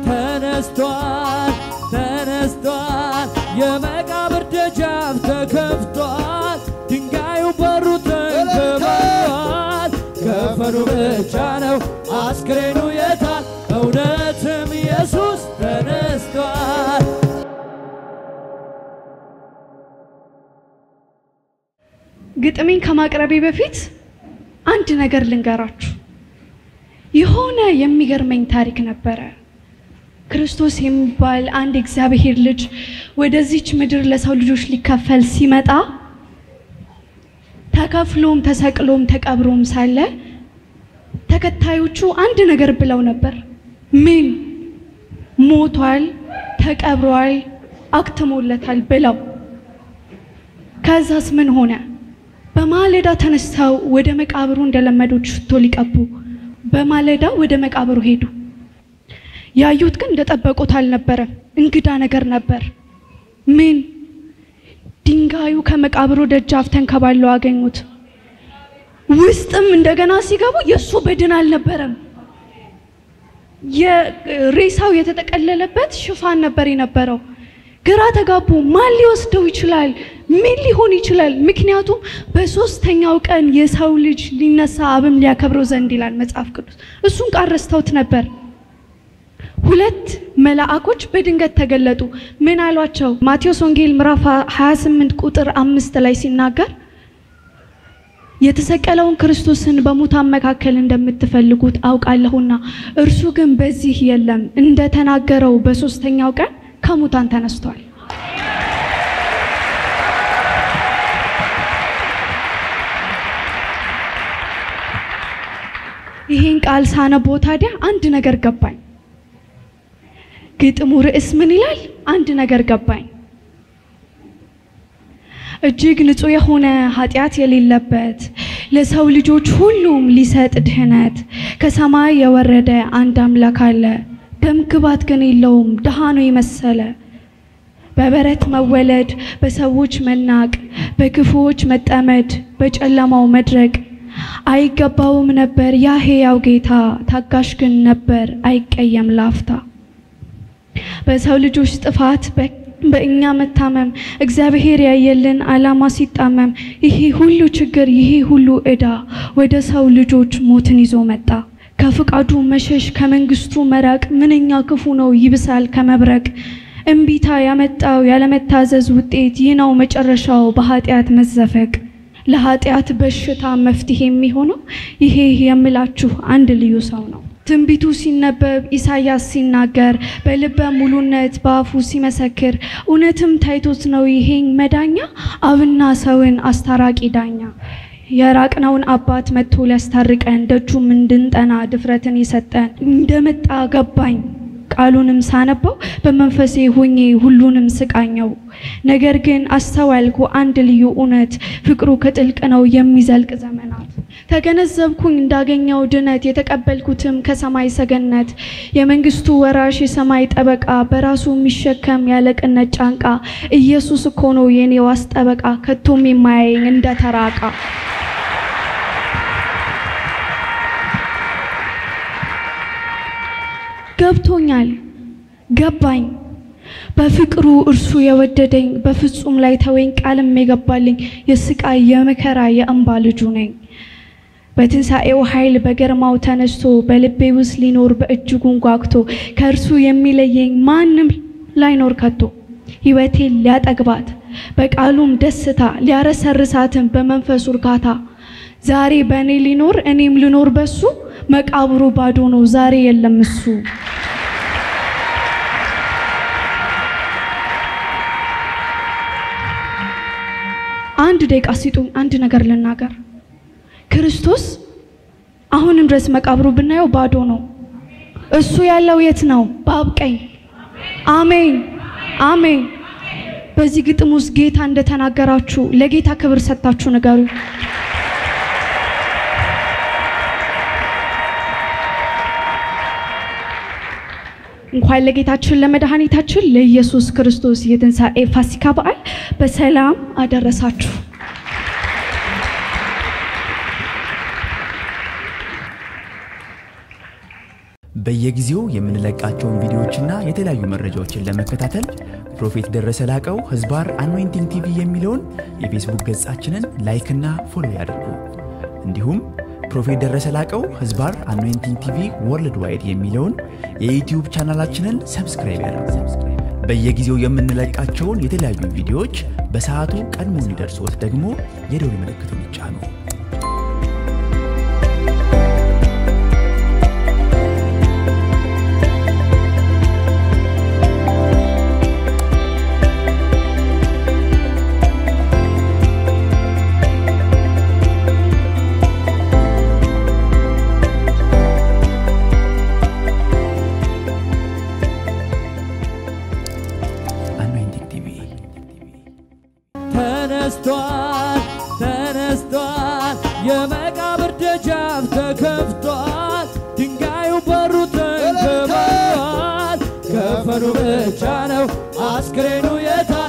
ተነስቷል ተነስቷል የመቃብር ደጃፍ ተከፍቷል ድንጋዩ በሩ ተንከባሏል ከፈኑ ብቻ ነው አስክሬኑ የታል እውነትም ኢየሱስ ተነስቷል ግጥሜን ከማቅረቤ በፊት አንድ ነገር ልንገራችሁ። የሆነ የሚገርመኝ ታሪክ ነበረ። ክርስቶስ የሚባል አንድ እግዚአብሔር ልጅ ወደዚች ምድር ለሰው ልጆች ሊከፈል ሲመጣ ተከፍሎም ተሰቅሎም ተቀብሮም ሳለ ተከታዮቹ አንድ ነገር ብለው ነበር። ምን ሞቷል፣ ተቀብሯል፣ አክትሞለታል ብለው ከዛስ ምን ሆነ? በማለዳ ተነስተው ወደ መቃብሩ እንደለመዱት ሽቶ ሊቀቡ በማለዳ ወደ መቃብሩ ሄዱ። ያዩት ግን እንደጠበቁት አልነበረም። እንግዳ ነገር ነበር። ምን? ድንጋዩ ከመቃብሩ ደጃፍ ተንከባለው አገኙት። ውስጥም እንደገና ሲገቡ የእሱ በድን አልነበረም። የሬሳው የተጠቀለለበት ሽፋን ነበር የነበረው። ግራ ተጋቡ። ማን ሊወስደው ይችላል? ምን ሊሆን ይችላል? ምክንያቱም በሶስተኛው ቀን የሰው ልጅ ሊነሳ አብም ሊያከብረው ዘንድ ይላል መጽሐፍ ቅዱስ። እሱን ቃል ረስተውት ነበር። ሁለት መልአኮች በድንገት ተገለጡ። ምን አሏቸው? ማቴዎስ ወንጌል ምዕራፍ 28 ቁጥር አምስት ላይ ሲናገር የተሰቀለውን ክርስቶስን በሙታን መካከል እንደምትፈልጉት አውቃለሁና እርሱ ግን በዚህ የለም፣ እንደተናገረው በሶስተኛው ቀን ከሙታን ተነስቷል። ይህን ቃል ሳነቦ ታዲያ አንድ ነገር ገባኝ። ግጥሙ ርዕስ ምን ይላል? አንድ ነገር ገባኝ። እጅግ ንጹሕ የሆነ ኃጢአት የሌለበት ለሰው ልጆች ሁሉም ሊሰጥ ድህነት ከሰማይ የወረደ አንድ አምላክ አለ። ደም ግባት ግን የለውም፣ ድሃ ነው የመሰለ በበረት መወለድ፣ በሰዎች መናቅ፣ በክፉዎች መጠመድ፣ በጨለማው መድረቅ አይገባውም ነበር ያ ሕያው ጌታ፣ ታጋሽ ግን ነበር አይቀየም ላፍታ። በሰው ልጆች ጥፋት በእኛ መታመም እግዚአብሔር ያየልን ዓላማ ሲጣመም ይሄ ሁሉ ችግር ይሄ ሁሉ ዕዳ ወደ ሰው ልጆች ሞትን ይዞ መጣ። ከፍቃዱ መሸሽ ከመንግስቱ መራቅ ምንኛ ክፉ ነው ይብሳል ከመብረቅ። እምቢታ ያመጣው ያለመታዘዝ ውጤት ይህ ነው መጨረሻው በኃጢአት መዘፈቅ። ለኃጢአት በሽታ መፍትሄ የሚሆነው ይሄ የምላችሁ አንድ ልዩ ሰው ነው። ትንቢቱ ሲነበብ ኢሳያስ ሲናገር በልበ ሙሉነት በአፉ ሲመሰክር እውነትም ታይቶት ነው ይሄን መዳኛ አብና ሰውን አስታራቂ ዳኛ የራቅነውን አባት መጥቶ ሊያስታርቀን ደጁም እንድንጠና ድፍረትን የሰጠን እንደመጣ ገባኝ። ቃሉንም ሳነባው በመንፈሴ ሆኜ ሁሉንም ስቃኘው። ነገር ግን አስተዋልኩ አንድ ልዩ እውነት ፍቅሩ ከጥልቅ ነው የሚዘልቅ ዘመናት። ተገነዘብኩኝ እንዳገኘው ድነት የተቀበልኩትም ከሰማይ ሰገነት የመንግስቱ ወራሽ የሰማይ ጠበቃ በራሱ የሚሸከም ያለቅነት ጫንቃ ኢየሱስ እኮ ነው የኔ ዋስ ጠበቃ ከቶም የማያየኝ እንደ ተራቃ ገብቶኛል፣ ገባኝ። በፍቅሩ እርሱ የወደደኝ በፍጹም ላይ ተወኝ ቃልም የገባልኝ የስቃይ የመከራ የእንባ ልጁ ነኝ። በትንሣኤው ኃይል በገርማው ተነስቶ በልቤ ውስጥ ሊኖር በእጅጉን ጓግቶ ከእርሱ የሚለየኝ ማንም ላይኖር ከቶ ሕይወቴን ሊያጠግባት በቃሉም ደስታ ሊያረሰርሳትን በመንፈሱ እርካታ ዛሬ በእኔ ሊኖር እኔም ልኖር በሱ መቃብሩ ባዶ ነው ዛሬ የለም እሱ። አንድ ደቂቃ ሲጡኝ አንድ ነገር ልናገር። ክርስቶስ አሁንም ድረስ መቃብሩ ብናየው ባዶ ነው። እሱ ያለው የት ነው? በአብ ቀኝ። አሜን አሜን። በዚህ ግጥም ውስጥ ጌታ እንደተናገራችሁ ለጌታ ክብር ሰጥታችሁ ንገሩ። እንኳን ለጌታችን ለመድኃኒታችን ለኢየሱስ ክርስቶስ የትንሣኤ ፋሲካ በዓል በሰላም አደረሳችሁ። በየጊዜው የምንለቃቸውን ቪዲዮዎችና የተለያዩ መረጃዎችን ለመከታተል ፕሮፌት ደረሰ ላቀው ህዝባር አኖይንቲንግ ቲቪ የሚለውን የፌስቡክ ገጻችንን ላይክና ፎሎ ያድርጉ። እንዲሁም ፕሮፌት ደረሰ ላቀው ህዝባር አኖይንቲንግ ቲቪ ወርልድ ዋይድ የሚለውን የዩትዩብ ቻናላችንን ሰብስክራይብ ያድርጉ። በየጊዜው የምንለቃቸውን የተለያዩ ቪዲዮዎች በሰዓቱ ቀድሞ እንዲደርሶት ደግሞ የደውል ምልክቱን ይጫኑ። አኖይንቲንግ ቲቪ ተነስቷል ተነስቷል፣ የመቃብር ደጃፍ ተከፍቷል፣ ድንጋዩ በሩ ተንከባሏል። ከፈኑ ብቻ ነው አስክሬኑ የታ